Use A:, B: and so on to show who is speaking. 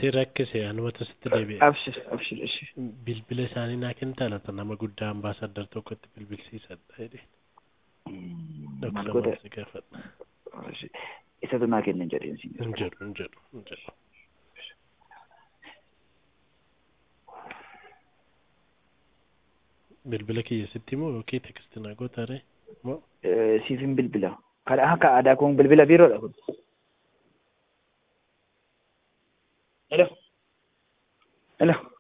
A: si rakkise anumatu sitti deebi'e.
B: Abshir abshir ishee.
A: Bilbila isaanii naa kennitaa laata nama guddaa ambaasaddar tokkotti bilbilsiisadha jedhee.
B: Maal
A: Dhoksa
B: godhe
A: maal si gaafadha.
B: isatu naa kennan jedheen siin.
A: Hin jedhu hin jedhu hin jedhu. Bilbila kiyya sitti moo yookiin tekstii naa gootaree moo
B: Siifin bilbila. Kadhaa akka aadaa kun bilbila biiroodha kun. Hello. Hello.